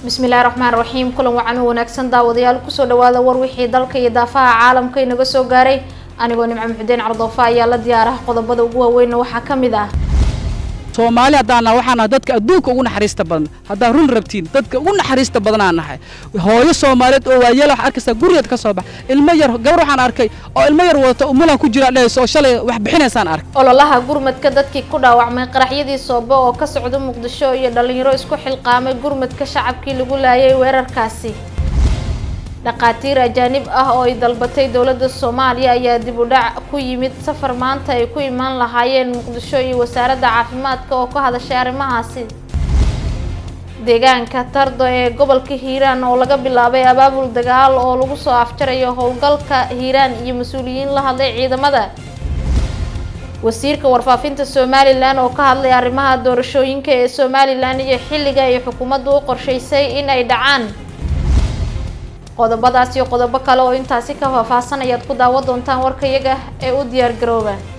bismillahi raxmaan raxiim kulan wacan u wanaagsan daawadayaal kusoo dhawaada war wixii dalka iyo daafaha caalamka inaga soo gaaray anigoo nimco muxudiin cardoofa ayaa la diyaaraha qodobada ugu waaweynna waxaa ka mid ah soomaali haddaan nahay waxaan nahay dadka adduunka ugu naxariista badan haddaad run rabtiin dadka ugu naxariista badanaan nahay hooyo soomaaliyeed oo waayeel wax arkaysaa gurigeed ka soo bax ilmo yar gabar waxaan arkay oo ilmo yar wadata umulan ku jira dhehayso oo shalay wax bixinaysaan arkay ololaha gurmadka dadkii ku dhaawacmay qaraxyadii soobo oo ka socda muqdisho iyo dhalinyaro isku xilqaamay gurmadka shacabkii lagu laayay weerarkaasi dhaqaatiir ajaanib ah oo ay dalbatay dowladda soomaaliya ayaa dib u dhac ku yimid safar maanta ay ku imaan lahaayeen muqdisho iyo wasaaradda caafimaadka oo ka hadashay arrimahaasi deegaanka tardo ee gobolka hiiraan oo laga bilaabay abaabul dagaal oo lagu soo afjarayo howlgalka hiiraan iyo mas-uuliyiin la hadlay ciidamada wasiirka warfaafinta somalilan oo ka hadlay arrimaha doorashooyinka ee somalilan iyo xilliga ay xukuumaddu u qorshaysay in ay dhacaan qodobadaas iyo qodobo kale oo intaasi ka faahfaahsan ayaad ku daawan doontaan warkayaga ee u diyaar garooba